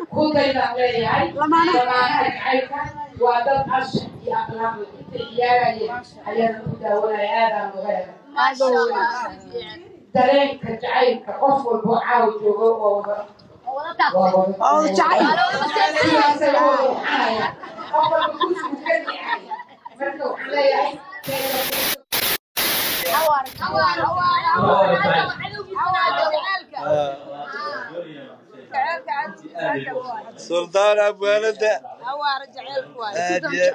kudaydaan leeyahay lamaanaha jacaylka waa dad anshax iyo akhlaaq leh intay ciyaarayeen ayaana ku daawanaya aadaan uga hela dareenka jacaylka qof walbo caawa joogo oo wada oo sidaasay u ruuxanaya qof walba kursigu ka yahay marka waxaan leeyahay سلطان ابو ولده هادية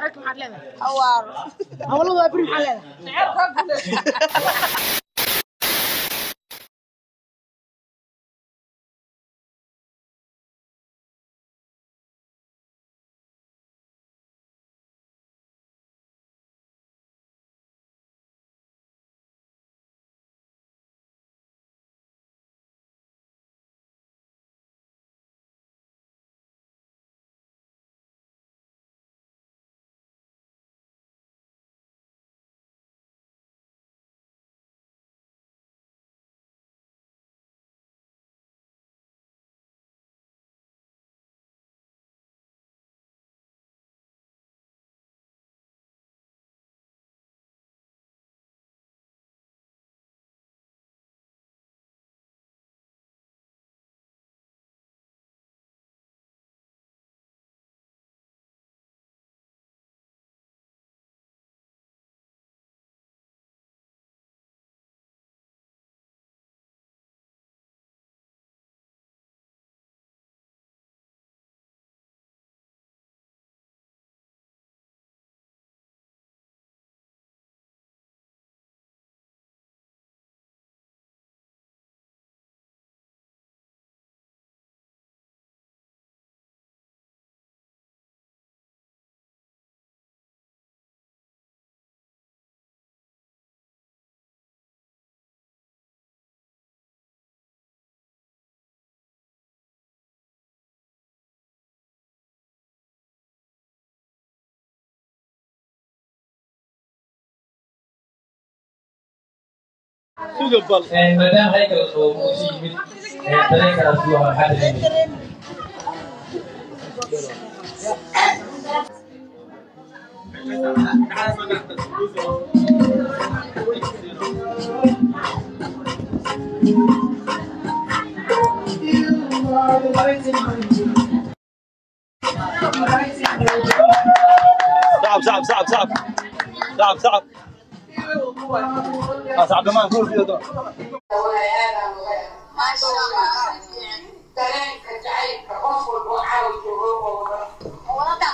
maadaama haykel oo muusi yimid dareenkaas waa maxaa dareemay صعب صعب صعب صعب صعب صعب آه، صعب كمان قول فيه ده dareenka jacaylka qof walbo caawa joogo oo wada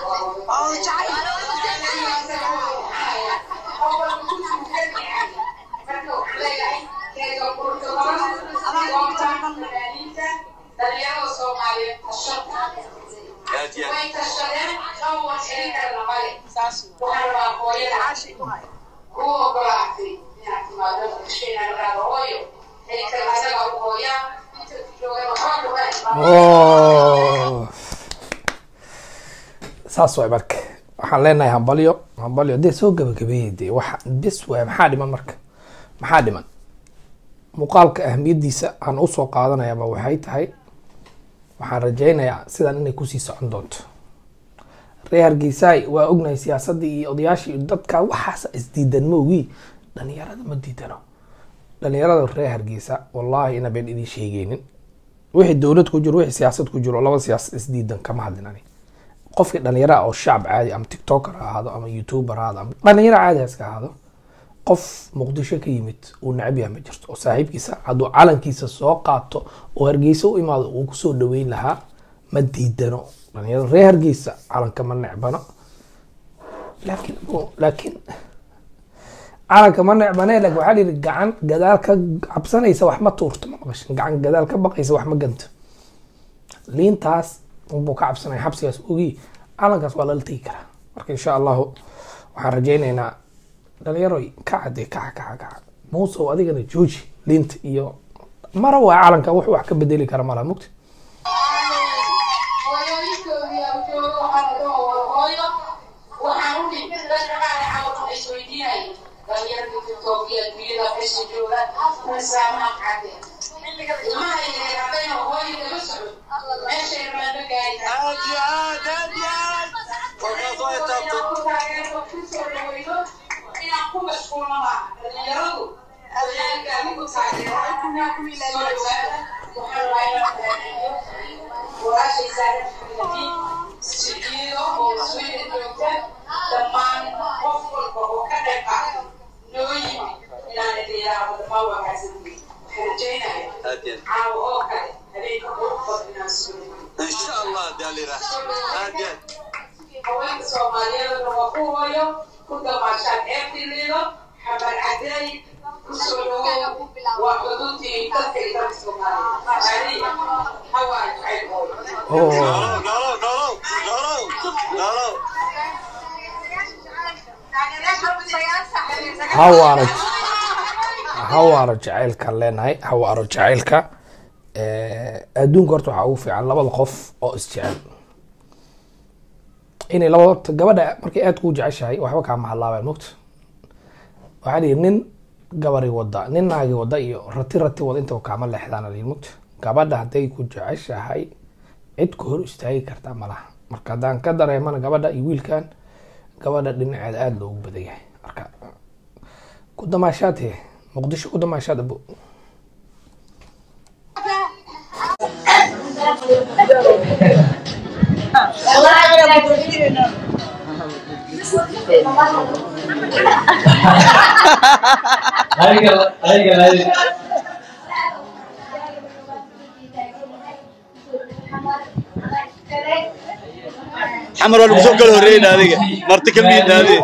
dhalinyarada soomaaliyeed هادية way tashadeen someone xiri karana male waxaan rabaa hooyada ku ogolaatay inaad timaado inaan raado hooyo xiri kara isaga u hooyaa inta joogan waxba kuma Oh. saas waay marka waxaan leenahay hambalyo hambalyo dee soo gabagabeeyey dee waxa bis waay maxaa dhiman marka maxaa dhiman muuqaalka ahamiyadiisa aan usoo qaadanayaba waxay tahay waxaan rajaynayaa sidan inay kusii socon doonto reer hargeysaay waa ognahay siyaasadii iyo odayaashii iyo dadka waxaas isdiidan ma ogi dhalinyarada ma diidano dhalinyarada reer hargeysa wallahi ina been idin sheegeynin wixii dowlad ku jiro wixii siyaasad ku jiro laba siyaasad isdiidan kama hadlin ani qofkii dhalinyaro ah oo shacab caadi ama tiktoker ha ahaado ama youtuber ha ahaado ama dhalinyaro caadi ha iska ahaado qof muqdisho ka yimid uu necab yahay ma jirto oo saaxiibkiisa hadduu calankiisa soo qaato oo hargeysa u imaado uu kusoo dhaweyn lahaa ma diidano dhalinyarada reer hargeysa calanka ma necbano laakiin laakiin calanka ma necbane laakiin waxaa la yidhi gacan gadaal ka cabsanaysa wax ma tuurto ma maqashin gacan gadaal ka baqaysa wax ma ganto liintaas unbuu ka cabsanaya xabsigaas ogi calankaas waa lala tegi karaa marka insha allahu waxaan rajaynaynaa dhalinyaroy kaca dee kaca kaca kaca muusow adigana jooji liinta iyo mara waa calanka wax wax ka bedeli kara malaha mugti hooyooyinkoodii aan joogo waxaan uga wada hooyo waxaan u dhintay dadka qaar cawd isweydiinayay dhalinyarada tiktokiya adduunyada meesha jooga islaamaha kacdeen ilmaha yaryar haddayna hooyo kama socon meeshay rabaan ma gaari mashquulna maaha dhalinyaradu deegaanka adigu taageera soo dhawaada waxaan rabaa inaan taageeriyo walaashay saaran xamidi siciido oo sweden joogta dhammaan qof walba oo ka qayb qaata noo yimi inaan idhiiraahdo dhammaan waa kaasantay waxaan rajaynaya caawa oo kale habeenka qurux badan inaan soo dhawaado ان شاء الله داليرا هادي haweenka soomaaliyeedna waa ku hooyo ku damaashaan eertilido xamar cadeey kusoo dhawow waa xuduudtii dadka iyo dalka soomaaliya hawaa jacayl hooyo oo نورو نورو نورو نورو hawaara hawaara jacaylkaan leenahay hawaaro jacaylka Eh, adduunka horta waxaa ugu fiican labada qof oo isjecel inay labada gabadha markay aad kuu jeceshahay waxba kaama hadlaabaan mogta waxaa lihi nin gabari wada nin naagi wada iyo rati rati wada intaba kaama leexdaan lihi mogta gabadha hadday ku jeceshahay cid ku hor istaagi kartaa malaha marka haddaan ka dareemana gabadha iyo wiilkan gabadha dhinaceeda aada loogu badan yahay marka ku damaashaad he muqdisho ku damaashaad abo adiga adiga adiga حمر ولا مسوق له رين هذيك مرتك الميد هذه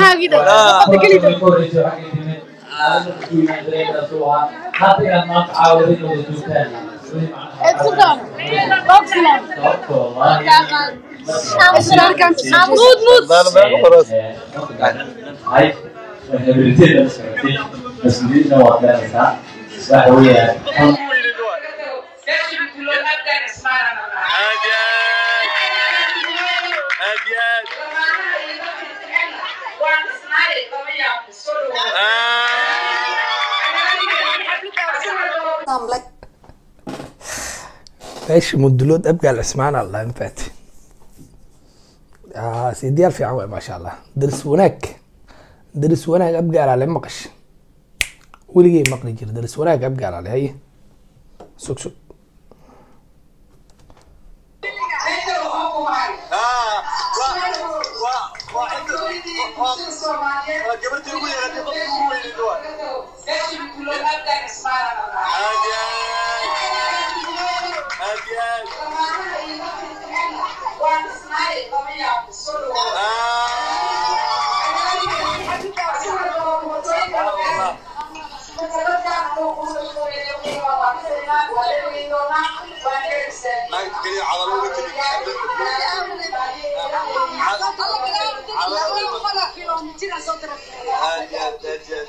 مود مود خلاص مسؤوليتنا وقتها waxa weeyaan meeshii bilood abdaan ismaanana lahaa هادي هادي dhammaanaha iyo dadka jecelna waan isnaayay lama yaabo soo dhawow meesha mudulood abgaal cismaan alla infaat sidiyaal fiican waay maasha allah daris wanaag daris wanaag abgaal ale maqash weligay maqli jira daris wanaag abgaal ale haye sug sug meesha waxaa ku mahay اه وا وا وا قبلت يقول يا غادي يقول وين الدواء meeshii bilood abdaan ismaanana lahaa هادي هادي هادي dhammaanaha iyo dadka jecelna waan isnaayay lama yaabo soo dhawow ما كلي عضلوا قلت هادي هادي هادي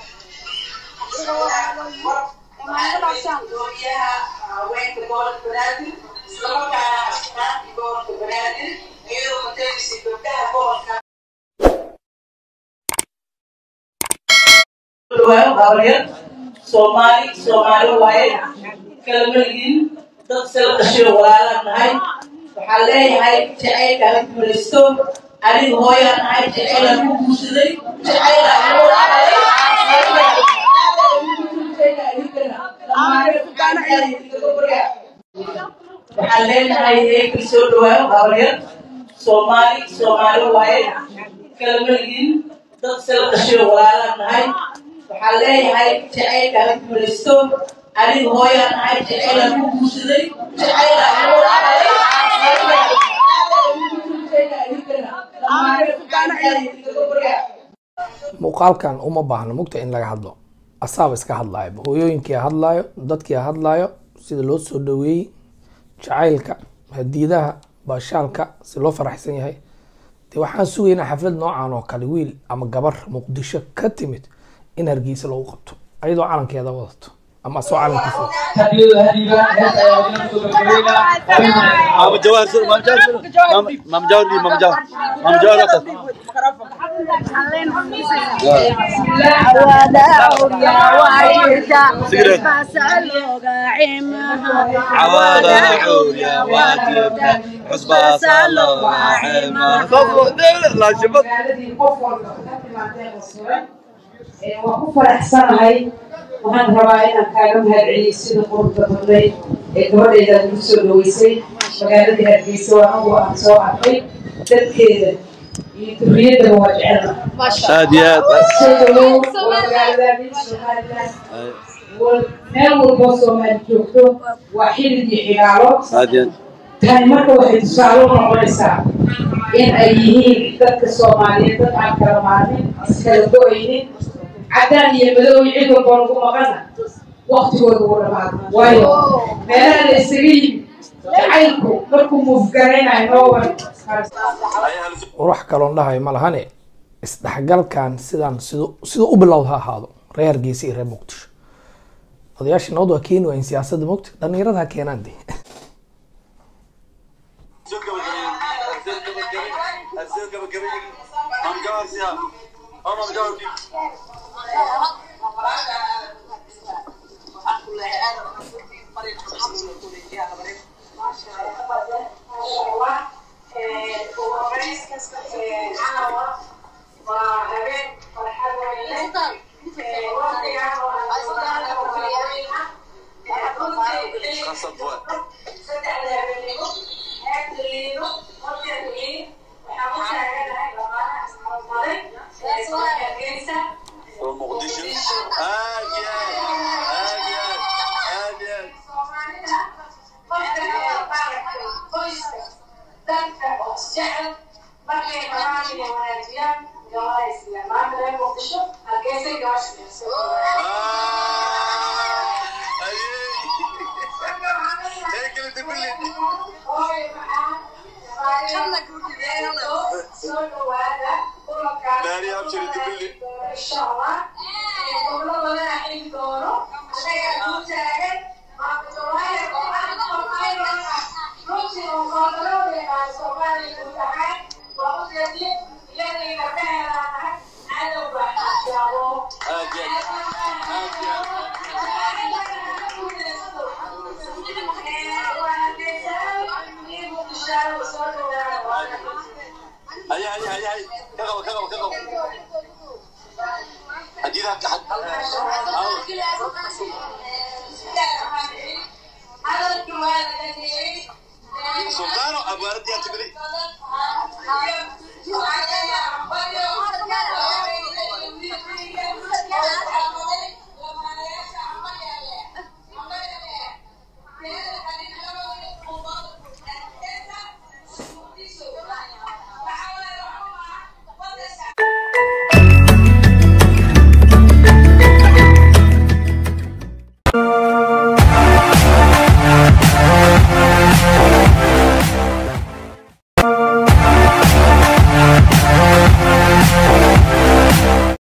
waayo gabaryar soomaali soomaali waaye kala maligiin dad sala dhashay walaalaan nahay waxaan leeyahay jacaylka ha guulaysto aniga hooyaan nahay jacaylaan ku guursaday jacaylaan ku dhacday waxaan leenahay eekal soo dhawaayo gabaryar soomaali soomaali waaye kala maligiin dad sala dhashay walaalaan nahay waxaan leeyahay jacaylka ha guulaysto aniga hooyaan nahay jacaylaan ku guursaday jacaylaan ku dhacday muuqaalkan uma baahna mugta in laga hadlo asaaba iska hadlaayo hooyooyinkii hadlaayo dadkii hadlaayo sida loo soo dhaweeyey jacaylka hadiidaha baashaalka si loo faraxsan yahay de waxaan sugaynaa xaflad noocan oo kale wiil ama gabar muqdisho ka timid in hargeysa lagu qabto ayadoo calankeeda wadato ama asoo calankiisa wadato. hadiyadu hadiga hees ayaa idin soo gabagabeynaa مام جواهر سر مام جواهر سر مام جواهر دي مام جواهر مام جواهر أخذ سيجرت عوالة عور يا واجب حسبة صلوا عيما لا شبط magaaladii qof walba ka timaadee qosore waan ku faraxsanahay waxaan rabaa inaan kaaga mahadceliyo sida quruxda badnayd ee gabadhayda lagu soo dhaweysay magaalada hargeysa waa anagu aan soo arkay dadkeeda iyo durriyaddaba waa jecelna aad iyo aad soo dhawow waa magaaladaadii somaliland wal- meel walboo soomaali joogto waa xilid iyo xigaalo aad iyo aad tani marka waxay tusaale u noqonaysaa in ay yihiin dadka soomaaliyeed dad aan kala maarmin iskala go-aynin caddaan iyo madow iyo cid walba lagu maqana waktigooda wuu dhamaado waayo meelaha la isaga yimid jacaylku markuu muufgaraynayo nooban wax kaloon dhahayo ma lahane isdhexgalkan sidaan siduu siduu u bilowda ha ahaado reer hargeysa iyo reer muqdisho odayaashii nabad waa keeni waayin siyaasadda mogta dhalinyarada ha keenaan de Yeah.